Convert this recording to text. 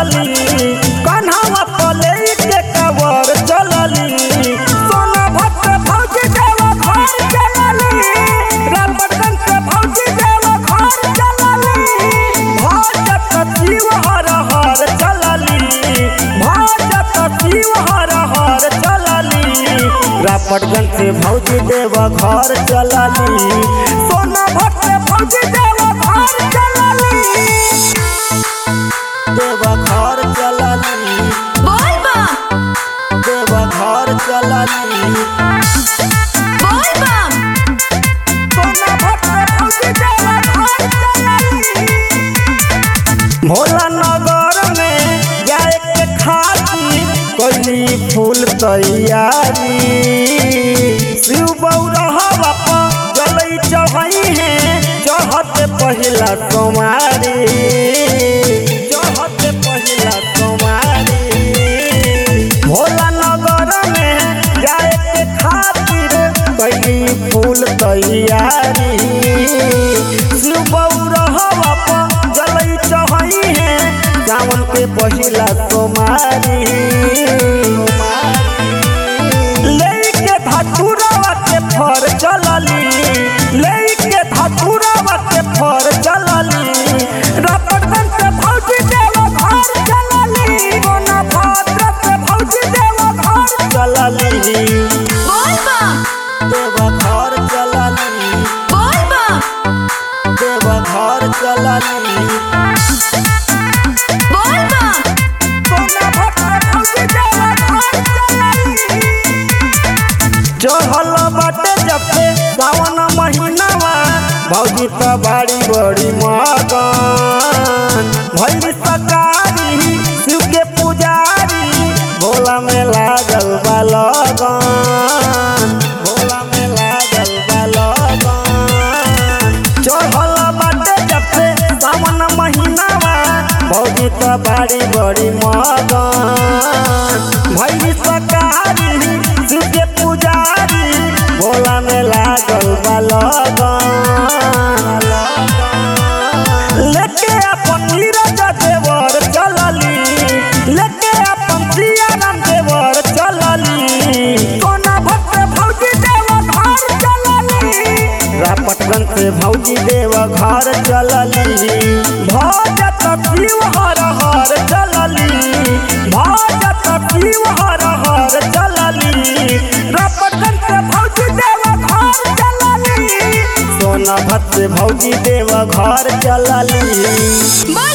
चलली कन्हवा तले के कवर चलली सोना भक्त भौजी देवा घर चलली रामबटन से भौजी देवा घर चलली भजत शिव हर हर चलली भजत शिव हर हर चलली रापटगंज से भौजी देवा घर चलली सोना भक्त भौजी देवा घर चलली देवा घर चलली बोल बम देवा घर चलली बोल बम सोना भक्त भौजी देवा घर चलली भोला नगर में जाए के खातिर कैली फूल तैयारी शिव बौरहवा पर जलई चढ़ई है चढ़त पहिला कुमारी चढ़त पहिला कुमारी भोला नगर में जाए के खातिर कैली फूल तैयारी शिव बौरहवा पर जलई चढ़ई है सावन के पहिला कुमारी लेके धतुरवा के फर चलली लेके धतुरवा के फर चलली रपटन से भौजी देवा घर चलली कोना भाद्र से भौजी देवा घर चलली बोल बम देवा घर चलली बोल बम देवा घर चलली बोल बम कोना भाद्र भौजी देवा घर चलली चढ़ल बाटे जब से सावन महीनावा भौजी त बाड़ी बड़ी मगन भैली सकारी शिव के पुजारी भोला में लागल बा लगन भोला में लागल बा लगन चढ़ल बाटे जब से सावन महीनावा भौजी त बाड़ी बड़ी मगन भैली सकारी शिव के पुजारी भोला में लागल बा लगन लेके अपन नीरज देवर चलली लेके अपन सियाराम देवर चलली कोना भक्त भौजी देवा घर चलली रापटगंज से भौजी देवा घर चलली भजत शिव हर हर चलली भजत शिव हर हर चलली रापटगंज से भौजी देवा घर चलली सोना भक्त से भौजी देवा घर चलली बोल